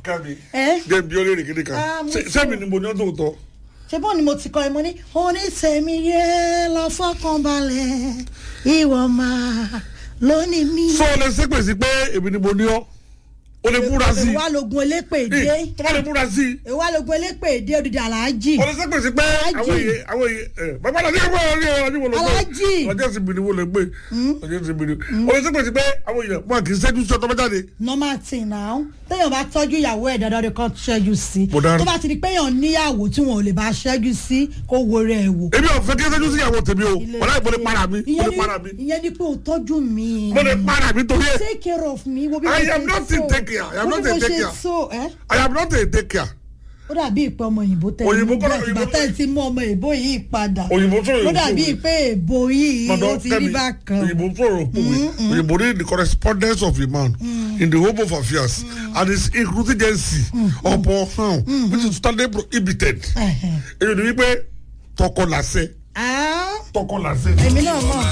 kábi ẹ jẹ́ bí ọlẹ́rìí kéde kan Ah, mo Ṣé- fẹ́. sẹ́mi ni mo ní ọ́ tó tọ́ ṣe bọ́ọ̀ ni mo ti kọ́ ẹ mo ní onítẹ̀mí yẹ lọ fọkànbalẹ̀ ìwọ máa lónìí mi. sọ ọ lẹ sẹ́pẹ̀ sí pé èmi ni mo ní ọ́ o lè múra sí ìwà logun elépè i dé tó bá lè múra sí i ìwà logun elépè dé odidi aláàjì o lè sẹ́pẹ̀ sí pé Aláàjì. àwọn èyí àwọn èyí ẹ bàbá náà ní ẹgbẹ́ wọn ní ọjọ́ wo ló gbé Aláàjì. ọjọ́ ìsinmi ni wo lè gbé ọjọ́ ìsinmi ni o lè sẹ́pẹ̀ sí pé àwọn èèyàn wọn kì í ṣẹ́jú sí ọtọ́ mẹ́jáde normal thing now téèyàn bá tọ́jú ìyàwó ẹ̀ dandan ni kan ṣẹ́jú sí Mo dára. tó bá ti di pé èèyàn níyàwó tí wọn ò lè bá ṣẹ́jú sí kó wo rẹ̀ wò. èmi ò fẹ́ kí ẹ ṣẹ́jú sí ìyàwó tèmi o Ilé- wọ́n láì mo lè para mi mo ìyẹn lè ni- para mi ìyẹn ni pé o tọ́jú mi. mo lè para mi torí ẹ take care of me wo bí mo I ṣe am not so. a take care. I am Wo not bí a mo take ṣe care. so ẹ́ I am not a take care ó dàbí ìpè ọmọ òyìnbó tẹ Òyìnbó kọ́ nígbà òyìnbó- tẹ́ ẹ ti mú ọmọ èbó yìí padà òyìnbó tó ó yòókù dàbí pé èbó yìí ó ti rí bákan òyìnbó sọ̀rọ̀ òwe òyìnbó ní the correspondence of a man in the home of affairs and his inclusivency upon how which is totally prohibited èyí ni wípé tọkọ làṣẹ Ah, tọkọ làṣẹ. èmi náà mọ̀.